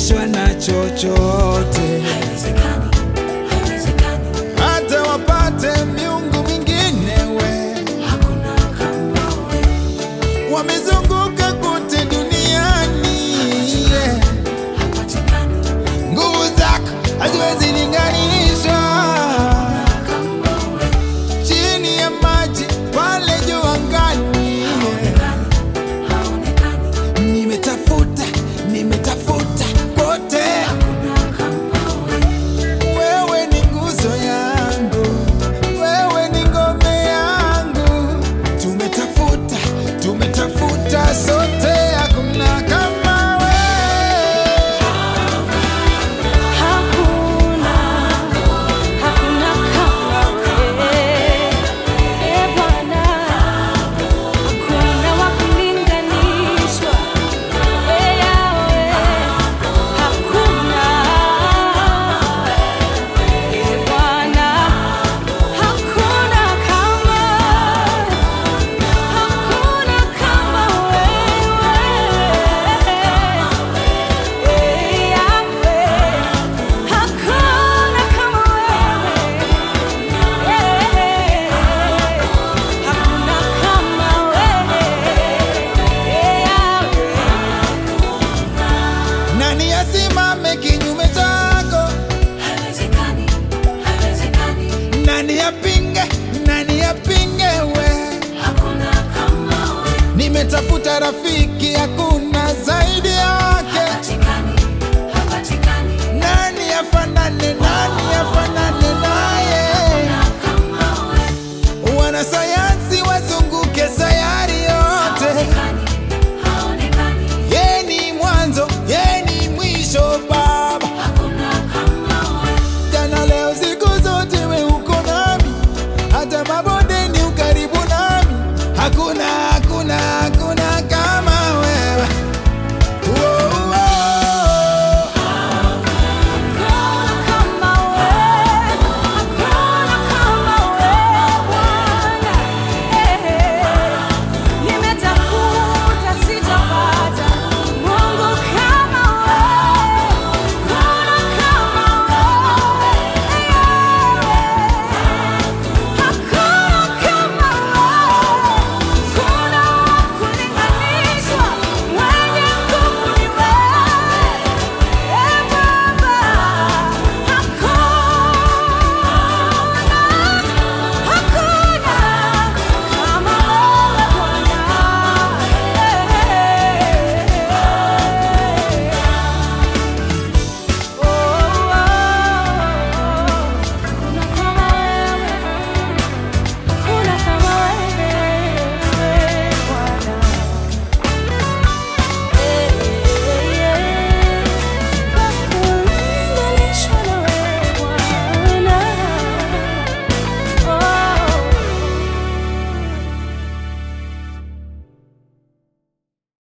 kulinganishwa na chochote, haiwezekani, haiwezekani, hata wapate miungu mingine we hakuna kama wewe, wamezunguka kote duniani yeah. hapatikani nguvu zako haziwezi linganishwa kama wewe, chini ya maji pale juu angani yeah. haonekani, haonekani, nimetafuta nimetafuta kote hakuna kama wewe, wewe ni nguzo yangu wewe ni ngome yangu tumetafuta tumetafuta sote hakuna kama wewe Hakuna, hakuna kama wewe, e Bwana, hakuna wa kulinganishwa, e Yahweh, hakuna, e Bwana, hakuna kama, hakuna kama wewe, e Yahweh. Hakuna kama wewe, hakuna kama wewe, nani asimame kinyume chako haiwezekani, haiwezekani, nani apinge nani apinge we hakuna kama wewe, nimetafuta rafiki